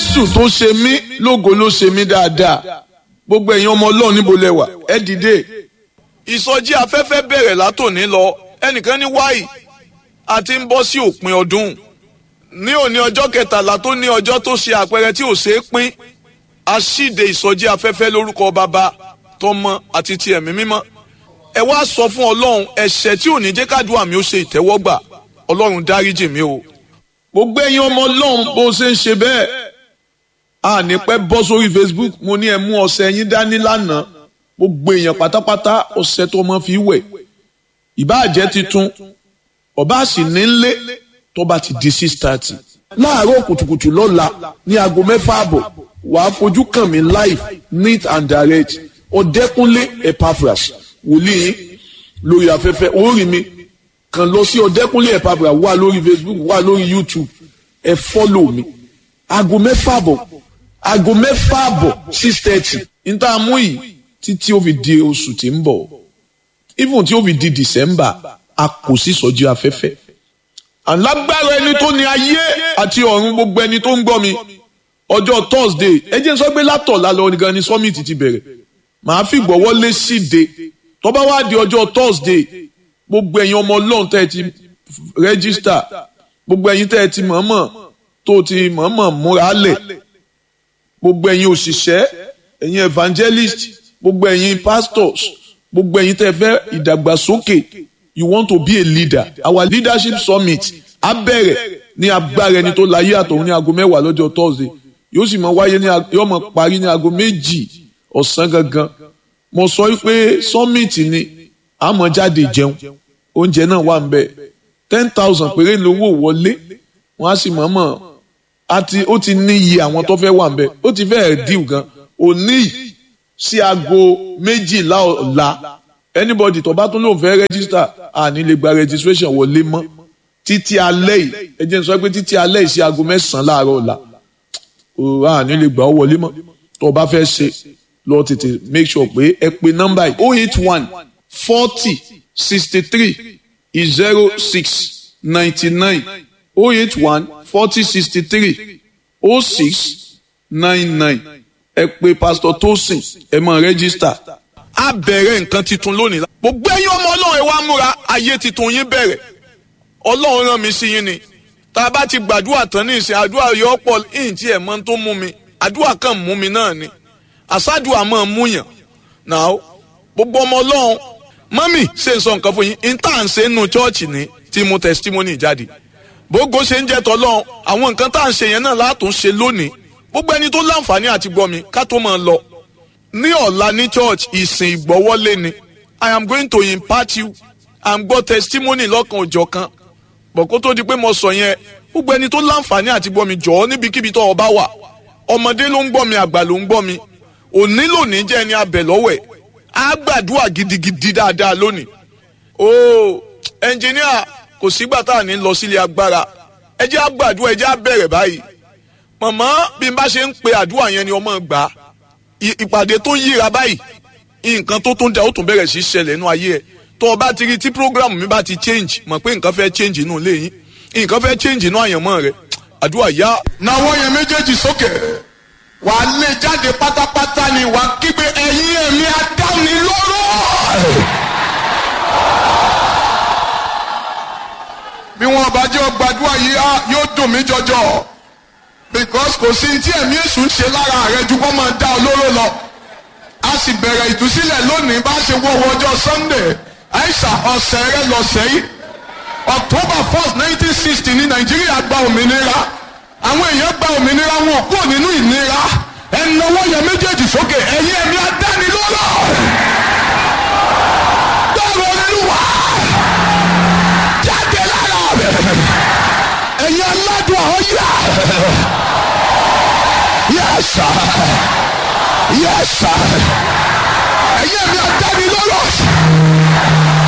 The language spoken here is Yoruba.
jésù tó ṣe mí lógo ló ṣe mí dáadáa gbogbo ẹ̀yin ọmọ ọlọ́run níbo lẹ wà ẹ dìde. ìsọjí afẹ́fẹ́ bẹ̀rẹ̀ látòní lọ ẹnìkan ní wáyì àti ń bọ́ sí òpin ọdún ní òní ọjọ́ kẹtàlá tó ní ọjọ́ tó ṣe àpẹẹrẹ tí ò ṣe é pín aṣíde ìsọjí afẹ́fẹ́ lórúkọ bàbá tọmọ àti ti ẹ̀mí mímọ́ ẹ wá sọ fún ọlọ́run ẹ̀ṣẹ̀ tí ò ní jẹ́ kádùá mi ó ṣe ìtẹ́wọ́gbà ọlọ́run dáríjì mi o. gbogbo ẹ̀yin ọmọ ọlọ́run bó ṣe ń ṣe bẹ́ẹ̀ a ní pẹ́ bọ́ sórí Facebook mo ní ẹ mú ọṣẹ yín dání lánàá gbogbo èèyàn pátápátá ọṣẹ tó mọ́ fi wẹ̀ ìbáàjẹ́ titun ọba sì ní lé tó bá ti di six thirty láàárọ̀ kùtùkùtù lọ́la ní aago mẹ́fà àbọ̀ wàá fojú kàn mí live neat and direct ọ̀dẹ́kúnlé epaphras wòlíì lórí afẹ́fẹ́ orí mi kàn lọ sí ọ̀dẹ́kúnlé epaphras wà lórí Facebook wà lórí YouTube ẹ fọ́lọ̀ mi aago mẹ́fà àbọ̀ aago mẹ́fà àbọ̀ six thirty níta mú yìí títí ó fi di oṣù tí ń bọ̀ even tí ó fi di December a kò sí sọjí afẹ́fẹ́ alágbára ẹni tó ní ayé àti ọ̀run gbogbo ẹni tó ń gbọ́ mi ọjọ́ Thursday ẹ jẹ́ n sọ pé látọ̀lá lọ nìkan ni summit ti bẹ̀rẹ̀ màá fi gbọ́wọ́ lé síde tó bá wá di ọjọ́ Thursday gbogbo ẹ̀yin ọmọ ọlọ́run tẹ́ ẹ ti rẹ́gísítà gbogbo ẹ̀yin tẹ́ ẹ ti mọ̀ọ́mọ̀ tó ti mọ̀ọ́mọ̀ múra lẹ̀ gbogbo ẹ̀yin òṣìṣẹ́ ẹ̀yin evangelist gbogbo ẹ̀yin pastors gbogbo ẹ̀yin tẹ́ fẹ́ ìdàgbàsókè you want to be a leader our leadership summit á bẹ̀rẹ̀ ní agbára ẹni tó láyé àtọ̀hún ní aago mẹ́wàá lọ́jọ́ Thursday yóò sì máa wáyé ní yóò máa parí ní aago méjì ọ̀sán gangan mo sọ pé summit ni àmọ́ jáde jẹun oúnjẹ náà wà ń bẹ̀ ten thousand péré lówó wọlé wọ́n á sì mọ̀ọ́mọ̀ àti ó ti ní iye àwọn tó fẹ́ wà ń bẹ̀ ó ti fẹ́ẹ̀ díù gan òní sí aago méjìlá ọ̀la anybody tó bá tún lóun fẹ́ register àní lè gba registration wọlé mọ́ títí alẹ́ yìí ẹ jẹ́ n sọ pé títí alẹ́ yìí sí aago mẹ́sàn-án láàárọ̀ ọ̀la àní lè gbà ọ́ wọlé mọ́ tó o bá fẹ́ ṣe lọ tètè make sure pé ẹ pe nọ́mbà yìí oh eight one forty sixty three zero six ninety nine oh eight one forty sixty three oh six nine nine ẹ pe pastor tosin ẹ máa rẹ́gísítà. a bẹ̀rẹ̀ nǹkan tuntun lónìí. gbogbo ẹ̀yin ọmọ ọlọ́run ẹ wá múra ayé tuntun yín bẹ̀rẹ̀ ọlọ́run rán mi sí yín ni tá a bá ti gbàdúrà tán ní ìsìn àdúrà yọ pọ̀ ìyìn tí ẹ̀ mọ́ tó mú mi àdúrà kan mú mi náà ni àsádùà máa mú yàn náà gbogbo ọmọ ọlọ́run mọ́mì ṣe ń sọ nǹkan fún yín intan ṣe ń nu chọ́ọ̀chì ní tí mo testimony jáde bógo ṣe ń jẹ́ tọ́lọ́run àwọn nǹkan tá à ń ṣe yẹn náà látún ṣe lónìí gbogbo ẹni tó láǹfààní àti gbọ́ mi ká tó máa lọ ní ọ̀la ní church ìsìn ìgbọ́wọ́lé ni i am going to impart you i am gbọ́ testimony lọ́kan òjọ̀ kan bọ̀ kó tó di pé mo sọ yẹn gbogbo ẹni tó láǹfààní àti gbọ́ mi jọ̀ọ́ níbikíbi tó o bá wà ọmọdé ló ń gbọ́ mi àgbà ló ń gbọ́ mi òní lónìí jẹ́ ẹni abẹ lọ́wọ́ ẹ̀ á gbàdúrà gidigidi dáadáa lónìí ooo ẹnjìníà kò sígbà tá à ní lọ sílé agbára ẹ jẹ́ á gbàdúrà ẹ jẹ́ á bẹ̀rẹ̀ báyìí mọ̀mọ́ bí n bá ṣe ń pe àdúrà yẹn ni ọmọ gbà á ìpàdé tó ń yíra báyìí nǹkan tó tún da ó tún bẹ̀rẹ̀ sí ṣẹlẹ̀ nínú ayé ẹ̀ tó o bá ti rí tí program mi bá ti change mọ̀ pé nǹkan fẹ́ change inú ilé yín nǹkan fẹ́ change inú àyànmọ́ rẹ̀ àdúrà yá. náwó yẹn méjèèjì sókè wà á lé jáde pátápátá ni wà á kígbe ẹ̀yin ẹ̀mí adáni lóró. bí wọn bá jẹ́ gbàdúrà yìí yóò dùn mí jọjọ because kò sí tí ẹ̀mí èṣù ń ṣe lára rẹ ju kó máa dá olóró lọ a sì bẹ̀rẹ̀ ìtúsílẹ̀ lónìí bá ṣe wọ́wọ́ ọjọ́ Sunday àìsà ọ̀sẹ̀ rẹ lọ́sẹ̀ yìí October first nineteen sixty ní Nàìjíríà gba òmìnira àwọn èèyàn gba òmìnira wọn ò kúrò nínú ìnira ẹnáwó yẹn méjèèjì sókè ẹ̀yin ẹ̀mí adánilọ́lọ́ gbọ́rọ̀ olúwa jáde lára rẹ̀ ẹ̀yin aládùn ọ̀yà. Yes, sir. Yes, sir. Ẹ̀yin mi àdáni lọ́rọ̀.